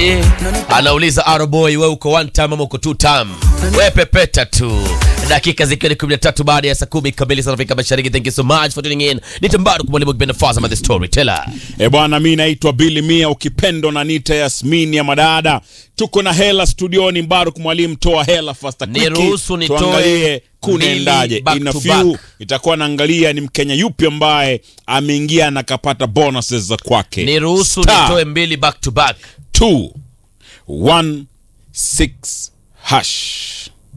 Ati anauliza Aroboy, we uko one time ama uko two time? We pepeta tu. Dakika zikiwa ni 13 baada ya saa kumi kamili za Afrika Mashariki. Thank you so much for tuning in. Nitambaru kumwalimu kipenda Faza the storyteller. E bwana, mi naitwa Billy Mia, ukipendo na nita Yasmini ya madada. Tuko na hela studioni, Mbaruk mwalimu, toa hela fasta Niruhusu nitoe tuangalie kunaendaje. mbili back In a to few back. itakuwa naangalia ni Mkenya yupi ambaye ameingia na kapata bonuses za kwake. Niruhusu Star nitoe mbili back to back. 2 1 6 hash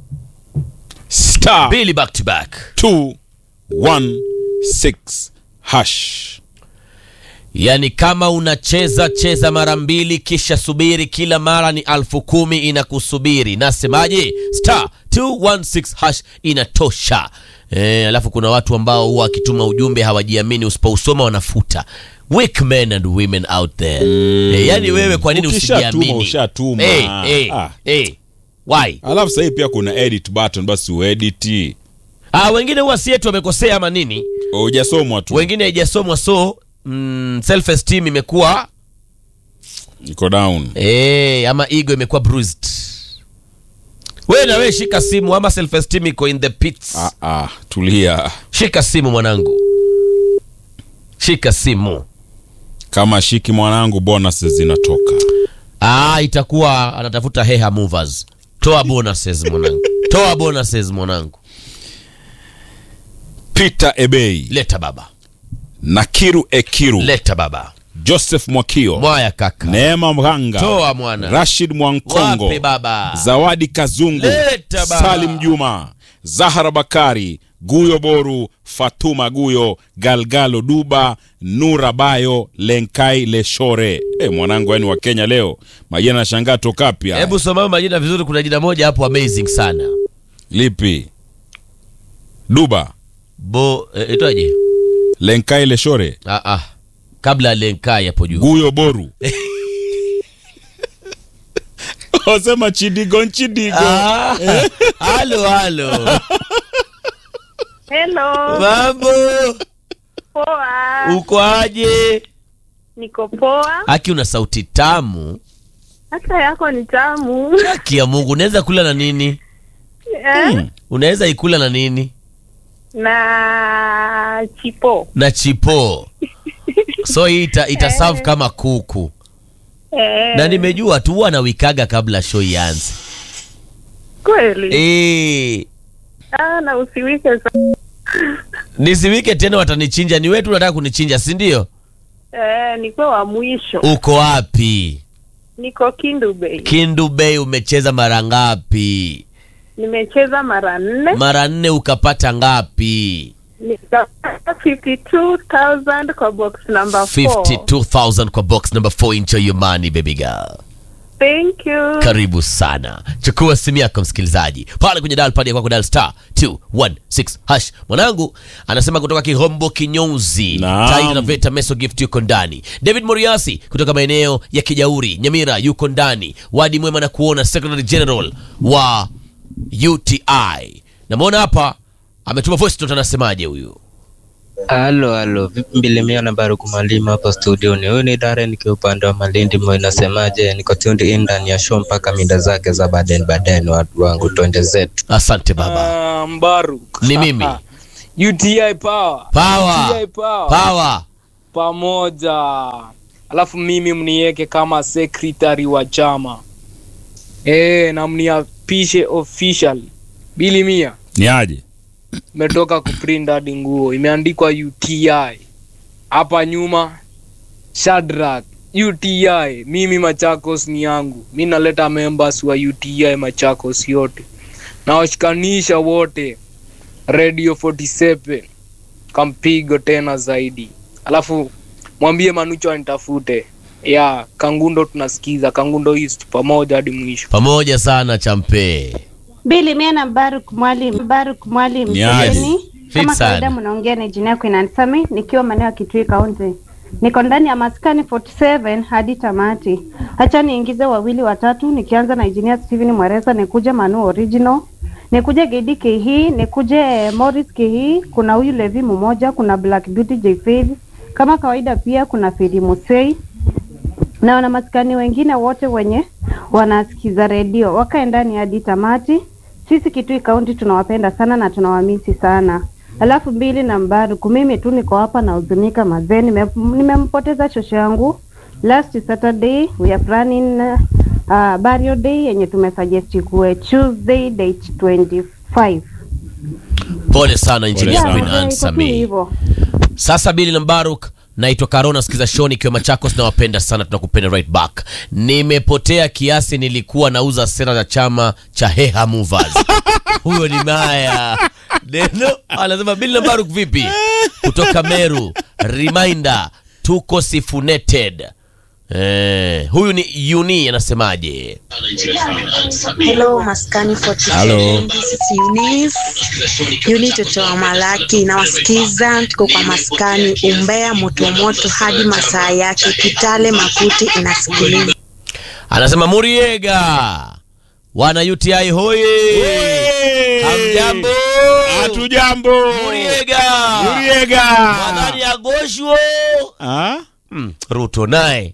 star Mbili back to back. 2 1 6 hash. Yaani kama unacheza cheza mara mbili kisha subiri, kila mara ni alfu kumi inakusubiri. Nasemaje? star 216 hash inatosha. Eh, alafu kuna watu ambao huwa wakituma ujumbe hawajiamini, usipousoma wanafuta. Weak men and women out there. Eh, yaani wewe kwa nini Ukishatuma, usijiamini? ushatuma. Eh, eh, Ah. eh. Why? Alafu sasa hii pia kuna edit button, basi uedit. Ah, wengine huwa si yetu wamekosea ama nini? Hujasomwa tu. Wengine haijasomwa so mm, self esteem imekuwa Iko down. Eh, ama ego imekuwa bruised. Wewe na wewe shika simu ama self esteem iko in the pits. Ah, ah, tulia. Shika simu mwanangu. Shika simu. Kama shiki mwanangu, bonuses zinatoka. Ah, itakuwa anatafuta heha movers. Toa bonuses mwanangu. Toa bonuses mwanangu. Peter Ebei, Leta baba. Nakiru Ekiru, Leta baba. Joseph Mwakio, Mwaya kaka. Neema Mhanga, Toa mwana. Rashid Mwankongo, Wape baba. Zawadi Kazungu, Leta baba. Salim Juma, Zahara Bakari, Guyo Boru, Fatuma Guyo, Galgalo Duba, Nura Bayo, Lenkai Leshore. E, mwanangu yani wa Kenya leo majina nashangaa tokapya. Hebu soma majina vizuri, kuna jina moja hapo amazing sana. Lipi? Duba, Bo eh, itoje? Lenkai Leshore, Ah ah. Kabla ya Lenkai hapo juu. Guyo Boru. Wasema chidigo nchidigo. Ah, halo halo. Hello, Mambo, poa. uko aje? Niko poa. Haki, una sauti tamu. Hata yako ni tamu. Haki ya Mungu, unaweza kula na nini? Eh? Unaweza ikula na nini? Na chipo. Na chipo. So hii ita, ita serve kama kuku. Eh, Na nimejua tu huwa nawikaga kabla show ianze. kweli. Eh, Ah, na usiwike sa- nisiwike tena watanichinja. Ni wetu unataka kunichinja, si ndio? eh, nikuwe wa mwisho. Uko wapi? Niko Kindu Bay. Kindu Bay umecheza mara ngapi? Nimecheza mara nne. Mara nne ukapata ngapi? Nikapata 52,000 kwa box number 4. 52,000 kwa box number 4. Enjoy your money baby girl. Thank you. Karibu sana, chukua simu yako msikilizaji, pale kwenye dial pad ya kwako dial star 216 hash. Mwanangu anasema kutoka Kihombo Kinyouzi, Naam. Taita na Veta Meso Gift yuko ndani. David Moriasi kutoka maeneo ya Kijauri Nyamira yuko ndani. Wadi mwema na kuona Secretary General wa UTI, namwona hapa ametuma voice note, anasemaje huyu? Halo, halo, vipi mbilimia na Baruku Mwalimu hapa studioni. Huyu ni Darren nikiwa upande wa Malindi Moi, nasemaje? Niko tuned in ndani ya show mpaka mida zake za baden baden, watu wangu, twende zetu. Asante baba. Ah, Mbaruk. Ni mimi. UTI power. Power. UTI power. Power. Pamoja. Alafu mimi mniweke kama secretary wa chama. Eh, na mniapishe official. Bili mia. Ni aje? Umetoka kuprint hadi nguo imeandikwa UTI. Hapa nyuma Shadrack UTI. Mimi Machakos ni yangu. Mi naleta members wa UTI Machakos yote. Nawashikanisha wote. Radio 47 kampigo tena zaidi. Alafu mwambie Manucho anitafute. Ya Kangundo tunasikiza Kangundo East pamoja hadi mwisho. Pamoja sana champe. Bili mie na Baruk Mwalimu, Baruk Mwalimu Ni aje? Mgeni. Fit Kama sana. kawaida mnaongea na jina yako inanisami nikiwa maeneo ya Kitui County. Niko ndani ya maskani 47 hadi tamati. Hacha niingize wawili watatu nikianza na engineer Steven Mwereza nikuje Manu Original. Nikuje Gedi Kihi, nikuje Morris Kihi, kuna huyu Levi mmoja, kuna Black Beauty J Faith. Kama kawaida pia kuna Fedi Musei. na wanamaskani wengine wote wenye wanasikiza redio wakae ndani hadi tamati. Sisi Kitui Kaunti tunawapenda sana na tunawamisi sana. Alafu mbili na Mbaruku, mimi tu niko hapa na huzunika mazee, nime- nimempoteza shosho yangu last Saturday. We are planning uh, burial day yenye tumesuggest kuwe Tuesday date 25. Pole sana Engineer Pole sana. Queen Yeah, Anne iko tu Samii. hivyo. Sasa Bili na Mbaruk, naitwa Karona, sikiza shoni ikiwa Machakos, nawapenda sana, tunakupenda right back. Nimepotea kiasi, nilikuwa nauza sera za chama cha Heha Movers. Huyo ni Maya Neno anasema Bili na Mbaruk, vipi? Kutoka Meru, reminder, tuko sifuneted. Eh, huyu ni Uni anasemaje? Hello, Maskani 47. Hello. This is Eunice. Eunice totoa Malaki. Nawasikiza, tuko kwa Maskani Umbea motomoto hadi masaa yake. Kitale Makuti inasikiliza. Anasema Muriega, wana UTI hoye, hamjambo, Hatujambo. Muriega, Muriega. Madhani ya Gosho. Ah? Mm, Ruto naye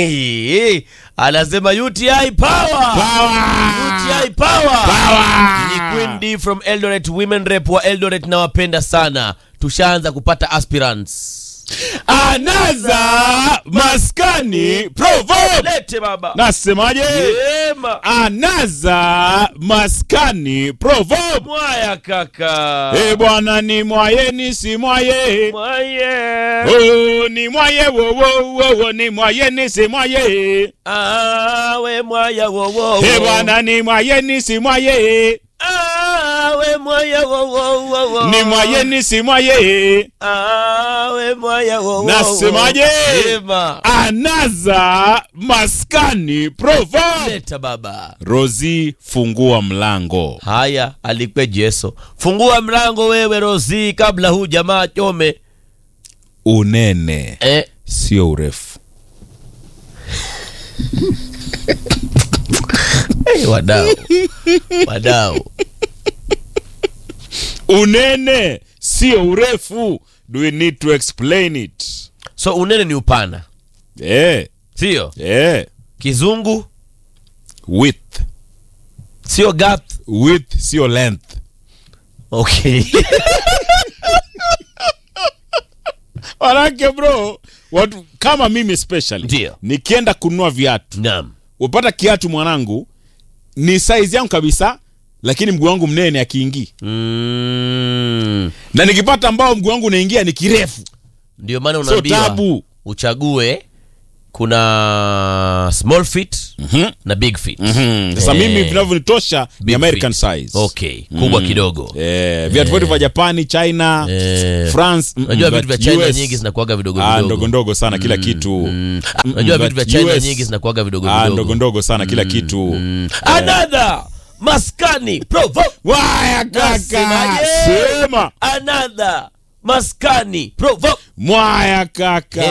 anasema UTI power. UTI power. Ni Queen D from Eldoret Women Rep wa Eldoret nawapenda sana. Tushaanza kupata aspirants. Anaza maskani provo. Lete baba. Nasemaje? Yema. Anaza maskani provo. Mwaya kaka. Eh bwana ni mwaye ni si mwaye. Mwaye. Oh, ni mwaye wo wo wo wo ni mwaye ni si mwaye. Awe mwaya wo wo. wo. Eh bwana ni mwaye ni si mwaye. Awe mwaya wo wo wo wo. Ni mwaye ni si mwaye. Awe mwaya wo wo. wo. Nasemaje? Yema. Anaza maskani provo. Leta baba. Rozi fungua mlango. Haya, alikwe Jeso. Fungua mlango wewe Rozi, kabla huu jamaa chome. Unene Eh, sio urefu. hey, wadau wadau, Unene sio urefu. Do we need to explain it? so unene ni upana, Eh, sio eh. kizungu, Width. sio gap. Width sio length. Okay. Manake bro, watu kama mimi especially Ndio. nikienda kununua viatu, Naam. upata kiatu mwanangu ni size yangu kabisa, lakini mguu wangu mnene akiingii, Mm. na nikipata ambao mguu wangu unaingia ni kirefu, Ndio maana so unaambiwa tabu. uchague kuna small fit Mhm. na big fit. Mhm. Sasa Eh, mimi vinavyonitosha ni big American fit. size. Okay, kubwa Mm. kidogo. Eh, viatu vyote vya Japani, China, Eh, France, mm, Unajua mm, vitu vya but China US, nyingi zinakuaga vidogo ah, vidogo. ndogo ndogo sana kila kitu. Mm. Ah, Mm, Unajua but vitu vya China US, nyingi zinakuaga vidogo ah, vidogo. ndogo ndogo sana kila kitu. Another maskani provo. Waya kaka, Nasemaje? sema Another maskani provo. mwaya kaka,